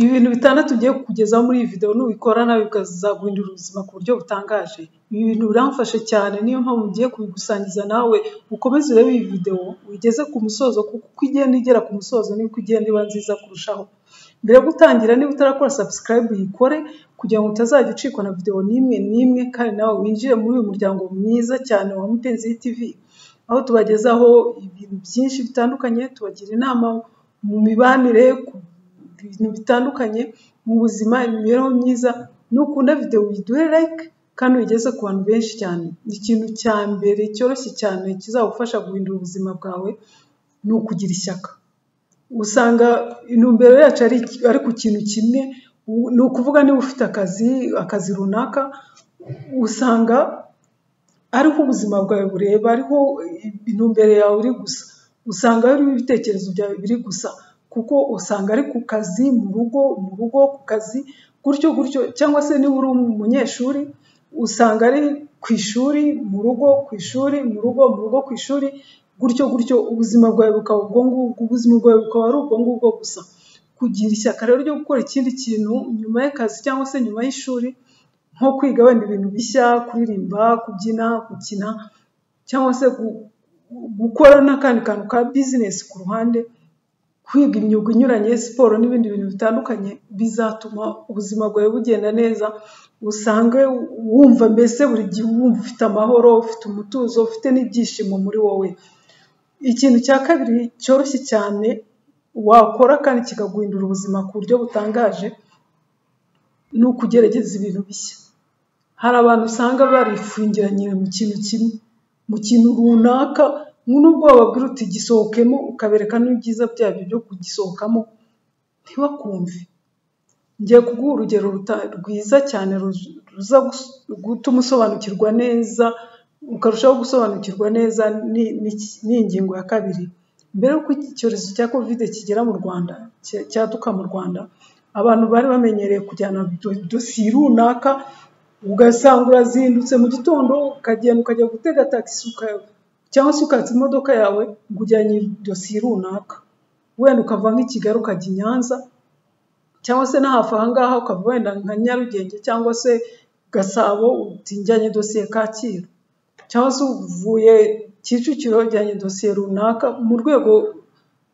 Ibintu bitandatu ugiye kukugezaho muri iyi videwo nubikora nawe bikazaguhindurira ubuzima ku buryo butangaje. Ibi bintu biramfasha cyane niyo mpamvu ngiye kubigusangiza nawe ukomeze urebe iyi videwo uyigeze ku musozo kuko uko igenda igera ku musozo niko igenda iba nziza kurushaho. Mbere yo gutangira niba utarakora subscribe uyikore kugira ngo utazajya ucikwa na videwo n'imwe n'imwe kandi nawe winjire muri uyu muryango mwiza cyane wa Mupenzi TV, aho tubagezaho ibintu byinshi bitandukanye, tubagira inama mu mibanire, ku bintu bitandukanye mu buzima, imibereho myiza, nukunda videwo uyiduhe like kandi uyigeze ku bantu benshi cyane. Ikintu cya mbere cyoroshye cyane kizagufasha guhindura ubuzima bwawe ni ukugira ishyaka. Usanga intumbero yacu ari ku kintu kimwe, ni ukuvuga niba ufite akazi, akazi runaka, usanga ariho ubuzima bwawe bureba, ariho intumbero yawe iri gusa, usanga ariho ibitekerezo byawe biri gusa kuko usanga ari ku kazi, mu rugo, mu rugo ku kazi, gutyo gutyo cyangwa se niba uri umunyeshuri usanga ari ku ishuri, mu rugo, ku ishuri, mu rugo, mu rugo, ku ishuri, gutyo gutyo ubuzima bwawe bukaba ubwo ngubwo, ubuzima bwawe bukaba ari ubwo ngubwo gusa. Kugira ishyaka rero ryo gukora ikindi kintu nyuma y'akazi cyangwa se nyuma y'ishuri, nko kwiga wenda ibintu bishya, kuririmba, kubyina, gukina cyangwa se gukora n'akandi kantu ka bizinesi ku ruhande, kwiga imyuga inyuranye, siporo n'ibindi bintu bitandukanye, bizatuma ubuzima bwawe bugenda neza, usange wumva mbese buri gihe wumva ufite amahoro, ufite umutuzo, ufite n'ibyishimo muri wowe. Ikintu cya kabiri cyoroshye cyane wakora kandi kikaguhindura ubuzima ku buryo butangaje, ni ukugerageza ibintu bishya. Hari abantu usanga barifungiranye mu kintu kimwe, mu kintu runaka, nubwo wababwira uti gisohokemo, ukabereka n'ibyiza byabyo byo kugisohokamo, ntibakumve. Ngiye kuguha urugero rwiza cyane ruza gutuma usobanukirwa neza, ukarushaho gusobanukirwa neza n'iyi ngingo ya kabiri. Mbere y'uko icyorezo cya Kovide kigera mu Rwanda, cyaduka mu Rwanda, abantu bari bamenyereye kujyana dosiye runaka, ugasanga urazindutse mu gitondo, ukagenda ukajya gutega tagisi cyangwa se ukatsa imodoka yawe ngo ujyanye dosiye runaka. Wenda ukava nk'i Kigali ukajya i Nyanza cyangwa se no hafi aha ngaha ukava wenda nka Nyarugenge cyangwa se Gasabo, uti njyanye dosiye Kacyiru cyangwa se uvuye Kicukiro ujyanye dosiye runaka, mu rwego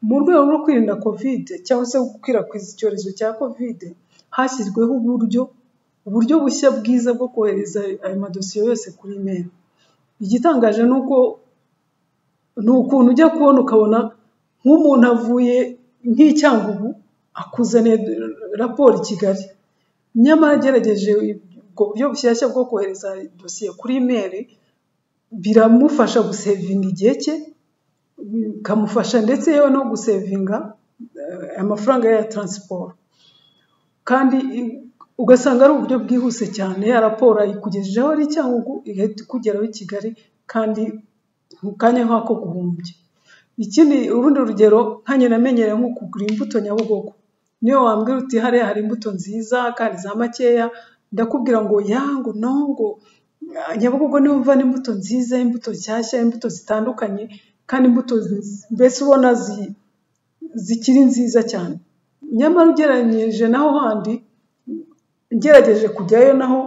mu rwego rwo kwirinda Kovide cyangwa se gukwirakwiza icyorezo cya Kovide, hashyizweho uburyo uburyo bushya bwiza bwo kohereza ayo madosiye yose kuri imeri. Igitangaje ni uko ni ukuntu ujya kubona ukabona nk'umuntu avuye nk'i Cyangugu akuzaniye raporo i Kigali, nyamara agerageje ubwo buryo bushyashya bwo kohereza dosiye kuri imeri, biramufasha gusevinga igihe cye, bikamufasha ndetse yewe no gusevinga amafaranga ya taransiporo, kandi ugasanga ari uburyo bwihuse cyane, ya raporo ayikugejejeho ari i Cyangugu igahita ikugeraho i Kigali kandi mu kanya nk'ako guhumbya. Ikindi urundi rugero nka njye namenyereye nko kugura imbuto Nyabugogo, niyo wambwira uti hariya hari imbuto nziza kandi za makeya, ndakubwira ngo ya ngo no ngo Nyabugogo niho mvana imbuto nziza, imbuto nshyashya, imbuto zitandukanye kandi imbuto mbese ubona zikiri nziza cyane. Nyamara ugereranyije naho handi, ngerageje kujyayo naho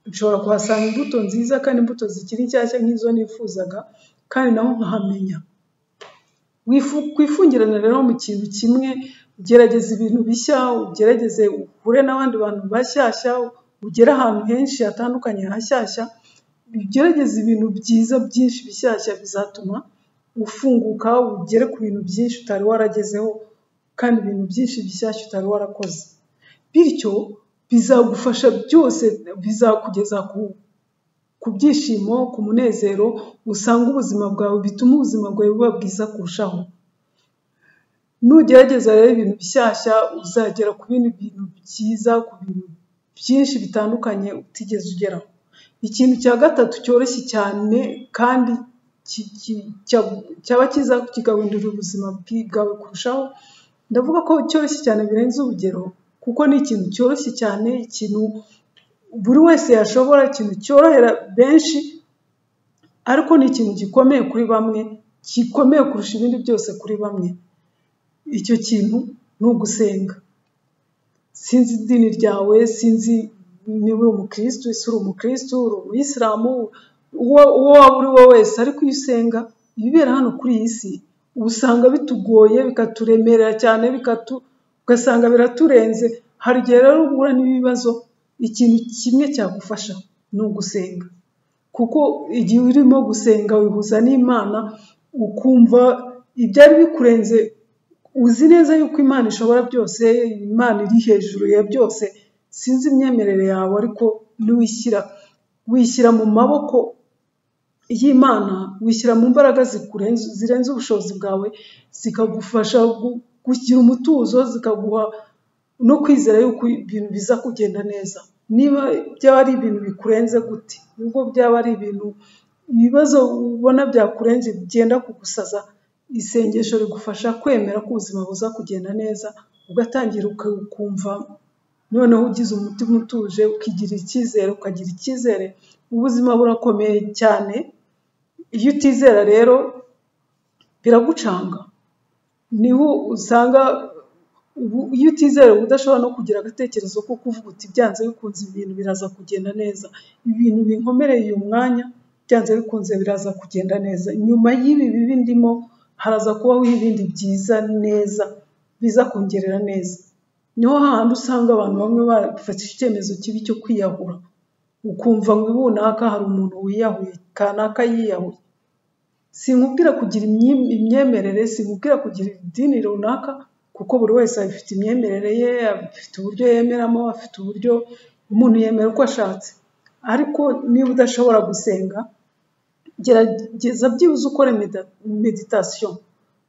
nshobora kuhasanga imbuto nziza kandi imbuto zikiri nshyashya nk'izo nifuzaga kandi naho nkahamenya. Kwifungirana rero mu kintu kimwe, gerageza ibintu bishya, ugerageze uhure n'abandi bantu bashyashya, ugere ahantu henshi hatandukanye hashyashya, ugerageze ibintu byiza byinshi bishyashya bizatuma ufunguka, ugere ku bintu byinshi utari waragezeho kandi ibintu byinshi bishyashya utari warakoze. Bityo bizagufasha byose, bizakugeza ku byishimo, ku munezero usanga ubuzima bwawe, bituma ubuzima bwawe buba bwiza kurushaho. Nugerageza rero ibintu bishyashya uzagera ku bindi bintu byiza, ku bintu byinshi bitandukanye utigeze ugeraho. Ikintu cya gatatu cyoroshye cyane kandi cyaba cyiza kikaguhindurira ubuzima bwawe kurushaho, ndavuga ko cyoroshye cyane birenze urugero kuko ni ikintu cyoroshye cyane, ikintu buri wese yashobora, ikintu cyorohera benshi, ariko ni ikintu gikomeye kuri bamwe, gikomeye kurusha ibindi byose kuri bamwe. Icyo kintu ni ugusenga. sinzi idini ryawe sinzi niba uri umukirisitu ese uri umukirisitu uri umuyisilamu uwo uwo waba uri we wese ariko iyo usenga ibibera hano kuri iyi si uba usanga bitugoye bikaturemerera cyane bikatu ugasanga biraturenze hari igihe rero uhura n'ibibazo ikintu kimwe cyagufasha ni ugusenga kuko igihe urimo gusenga wihuza n'imana ukumva ibyari bikurenze uzi neza yuko imana ishobora byose imana iri hejuru ya byose sinzi imyemerere yawe ariko niwishyira wishyira mu maboko y'imana wishyira mu mbaraga zikurenze zirenze ubushobozi bwawe zikagufasha gu- kugira umutuzo zikaguha no kwizera yuko ibintu biza kugenda neza niba byaba ari ibintu bikurenze gute nubwo byaba ari ibintu ibibazo ubona byakurenze byenda kugusaza isengesho rigufasha kwemera ko ubuzima buza kugenda neza ugatangira uka- ukumva noneho ugize umutima utuje ukigira icyizere ukagira icyizere ubuzima burakomeye cyane iyo utizera rero biragucanga niho usanga ubu- iyo utizera uba udashobora no kugira agatekerezo ko kuvuga uti byanze bikunze ibintu biraza kugenda neza ibintu binkomereye uyu mwanya byanze bikunze biraza kugenda neza nyuma y'ibi bibi ndimo haraza kubaho ibindi byiza neza biza kongerera neza niho hahandi usanga abantu bamwe bafata icyemezo kibi cyo kwiyahura ukumva ngo ibunaka hari umuntu wiyahuye kanaka yiyahuye sinkubwira kugira imyi- imyemerere sinkubwira kugira idini runaka kuko buri wese afite imyemerere ye afite uburyo yemeramo afite uburyo umuntu yemera uko ashatse ariko niba udashobora gusenga gerageza byibuze ukore meda- meditation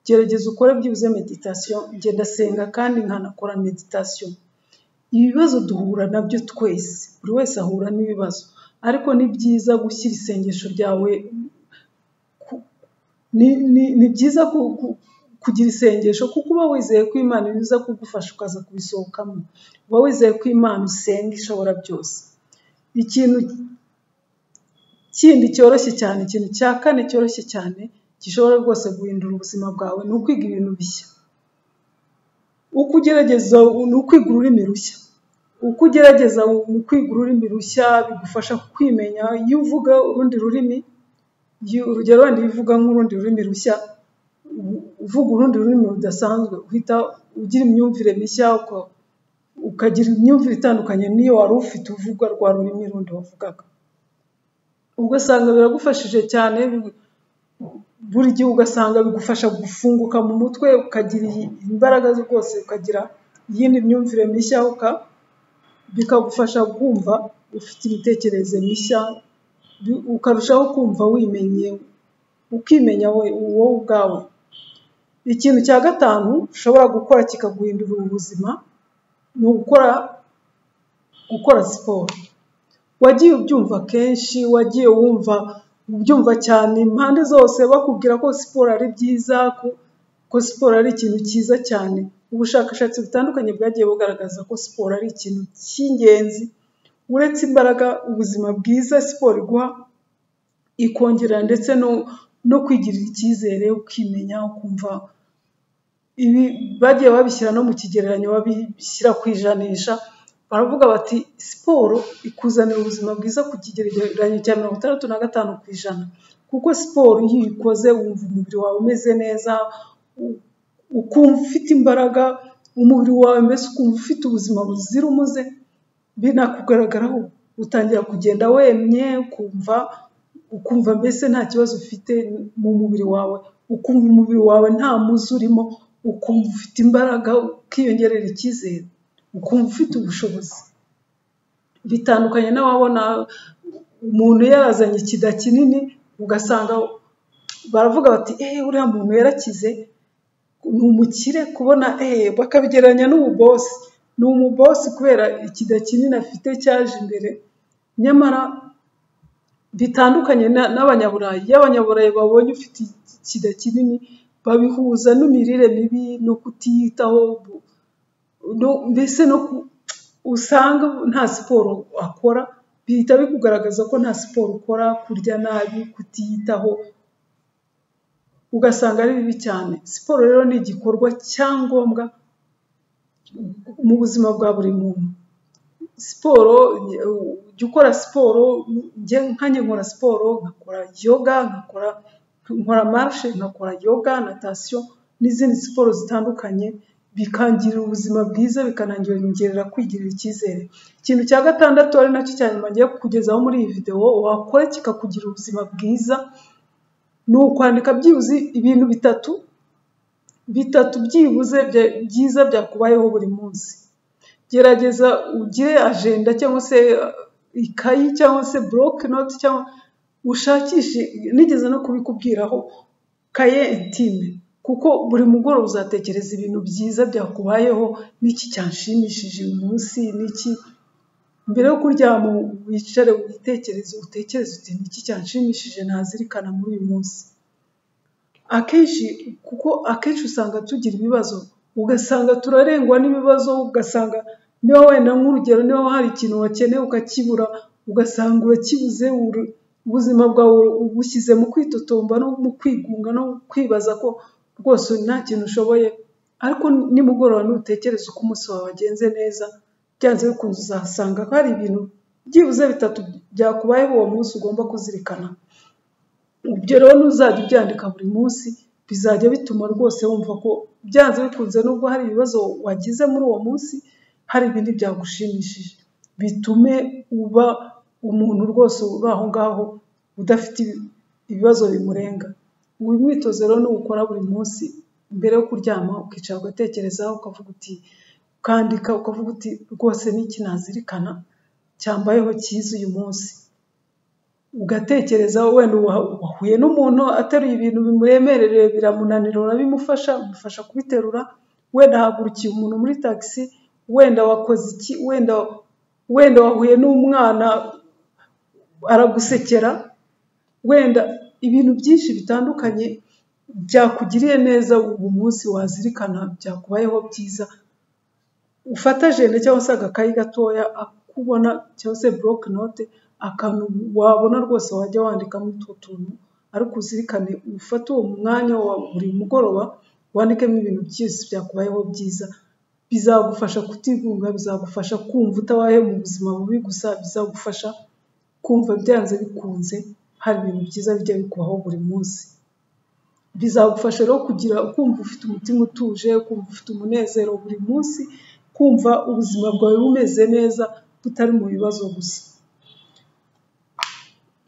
gerageza ukore byibuze meditation njye ndasenga kandi nkanakora meditation ibibazo duhura nabyo twese buri wese ahura n'ibibazo ariko ni byiza gushyira isengesho ryawe ku- ni, ni, ni byiza ku, ku, kugira isengesho kuko uba wizeye ko imana iza kugufasha ukaza kubisohokamo uba wizeye ko imana usenga ishobora byose ikintu kindi cyoroshye cyane ikintu cya kane cyoroshye cyane gishobora rwose guhindura ubuzima bwawe ni ukwiga ibintu bishya uko ugerageza ni ukwiga ururimi rushya uko ugerageza mu kwiga ururimi rushya bigufasha kwimenya iyo uvuga urundi rurimi iyo- urugero wenda iyo uvuga nk'urundi rurimi rushya u- uvuga urundi rurimi rudasanzwe uhita ugira imyumvire mishya uka- ukagira imyumvire itandukanye n'iyo wari ufite uvuga rwa rurimi rundi wavugaga ugasanga biragufashije cyane bi- buri gihe ugasanga bigufasha gufunguka mu mutwe ukagira iyi- imbaraga rwose ukagira iyindi myumvire mishya uka- bikagufasha kumva ufite imitekerereze mishya bi- ukarushaho kumva wimenye ukimenya we wowe ubwawe ikintu cya gatanu ushobora gukora kikaguhindurira ubuzima ni ugukora gukora siporo wagiye ubyumva kenshi wagiye wumva ubyumva cyane impande zose bakubwira ko siporo ari byiza ko, ko siporo ari ikintu cyiza cyane ubushakashatsi butandukanye bwagiye bugaragaza ko siporo ari ikintu cy'ingenzi uretse imbaraga ubuzima bwiza siporo iguha ikongera ndetse no, no kwigirira icyizere ukimenya ukumva ibi bagiye babishyira no mu kigereranyo babishyira ku ijanisha baravuga bati siporo ikuzanira ubuzima bwiza ku kigereranyo cya mirongo itandatu na gatanu ku ijana kuko siporo iyo uyikoze wumva umubiri wawe umeze neza u- ukumva ufite imbaraga umubiri wawe mbese ukumva ufite ubuzima buzira umuze binakugaragaraho utangira kugenda wemye ukumva ukumva mbese nta kibazo ufite mu mubiri wawe ukumva umubiri wawe nta muzi urimo ukumva ufite imbaraga ukiyongerera icyizere ukumva ufite ubushobozi bitandukanye n'ababona umuntu yarazanye ikida kinini ugasanga baravuga bati eee uriya muntu yarakize ni umukire kubona eee bakabigereranya n'ububosi ni umubosi kubera ikida kinini afite cyaje imbere nyamara bitandukanye na- n'abanyaburayi iyo abanyaburayi babonye ufite ikida kinini babihuza n'imirire mibi no kutiyitaho bu- no- mbese no ku- usanga nta siporo akora bihita bikugaragaza ko nta siporo ukora kurya nabi kutiyitaho ugasanga ari bibi cyane siporo rero ni igikorwa cya ngombwa mu buzima bwa buri muntu siporo jya ukora siporo njye nkanjye nkora siporo nkakora yoga nkakora nkora marishe nkakora yoga natasiyo n'izindi siporo zitandukanye bikangirira ubuzima bwiza bikanangerera kwigirira icyizere ikintu cya gatandatu ari nacyo cya nyuma ngiye kukugezaho muri iyi videwo wakora kikakugirira ubuzima bwiza ni ukwandika byibuze ibintu bitatu bitatu byibuze byiza byakubayeho buri munsi gerageza ugire ajenda cyangwa se ikayi cyangwa se buroke noti cyangwa ushakishe nigeze no kubikubwiraho kaye intime kuko buri mugoroba uzatekereza ibintu byiza byakubayeho n'iki cyanshimishije uyu munsi n'iki mbere yo kuryama wicare witekereze utekereze uti niki cyanshimishije nazirikana muri uyu munsi akenshi kuko akenshi usanga tugira ibibazo ugasanga turarengwa n'ibibazo ugasanga niba wenda nk'urugero niba hari ikintu wakeneye ukakibura ugasanga urakibuze ubuzima bwawe ubushyize mu kwitotomba no mu kwigunga no kwibaza ko rwose nta kintu ushoboye ariko nimugoroba nutekereza uko umunsi wawe wagenze neza byanze bikunze uzasanga ko hari ibintu byibuze bitatu byakubayeho uwo munsi ugomba kuzirikana ibyo rero ntuzajya ubyandika buri munsi bizajya bituma rwose wumva ko byanze bikunze nubwo hari ibibazo wagize muri uwo munsi hari ibindi byagushimishije bitume uba umuntu rwose uri aho ngaho udafite ibibazo bimurenga uyu mwitozo rero n'uwukora buri munsi mbere yo kuryama ukicara ugatekerezaho ukavuga uti ukandika ukavuga uti rwose n'iki nazirikana cyambayeho cyiza uyu munsi ugatekereza wenda wahuye n'umuntu ateruye ibintu bimuremereye biramunanira urabimufasha umufasha kubiterura wenda hagurukiye umuntu muri tagisi wenda wakoze iki wenda wenda wahuye n'umwana aragusekera wenda ibintu byinshi bitandukanye byakugiriye neza ubu munsi wazirikana byakubayeho byiza ufata jenda cyangwa se agakayi gatoya akubona cyangwa se buroke note akantu wabona rwose wajya wandikamo utwo tuntu ariko uzirikane ufate uwo mwanya wa buri mugoroba wandikemo ibintu byose byakubayeho byiza bizagufasha kutigunga bizagufasha kumva utabaye mu buzima bubi gusa bizagufasha kumva byanze bikunze hari ibintu byiza bijya bikubaho buri munsi bizagufasha rero kugira kumva ufite umutima utuje kumva ufite umunezero buri munsi kumva ubuzima bwawe bumeze neza butari mu bibazo gusa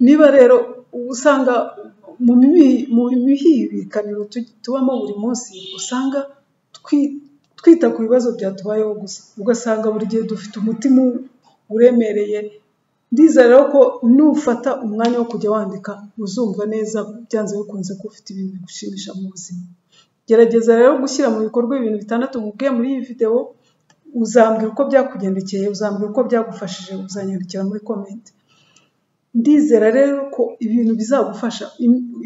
niba rero usanga mu bihibikaniro tubamo buri munsi usanga twita ku bibazo byatubayeho gusa ugasanga buri gihe dufite umutima uremereye rero ko nufata umwanya wo kujya wandika uzumva neza byanze bikunze ko ufite ibintu bigushimisha mu buzima gerageza rero gushyira mu bikorwa ibintu bitandatu mubwiye muri iyi videwo uzambwira uko byakugendekeye uzambwira uko byagufashije uzanyandikira muri komenti ndizera rero ko ibintu bizagufasha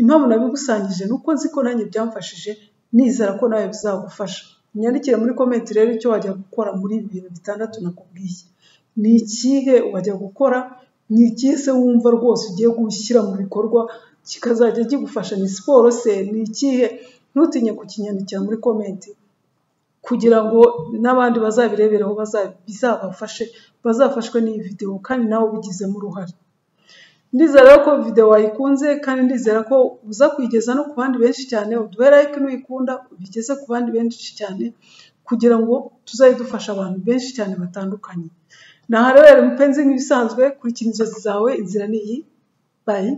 impamvu nabigusangije ni uko nzi ko nanjye byamfashije nizera ko nawe bizagufasha nyandikire muri komenti rero icyo wajya gukora muri ibi bintu bitandatu nakubwiye ni ikihe wajya gukora ni ikihe se wumva rwose ugiye gushyira mu bikorwa kikazajya kigufasha ni siporo se ni ikihe ntutinye kukinyandikira muri komenti kugira ngo n'abandi bazabirebereho bizabafashe bazafashwe n'iyi videwo kandi nawe ubigizemo uruhare ndizera ko videwo wayikunze kandi ndizera ko uza kuyigeza no ku bandi benshi cyane uduhe like nuyikunda ubigeze ku bandi benshi cyane kugira ngo tuzajye dufasha abantu benshi cyane batandukanye naharabera mupenzi nk'ibisanzwe kurikira inzozi zawe inzira ni iyi bayi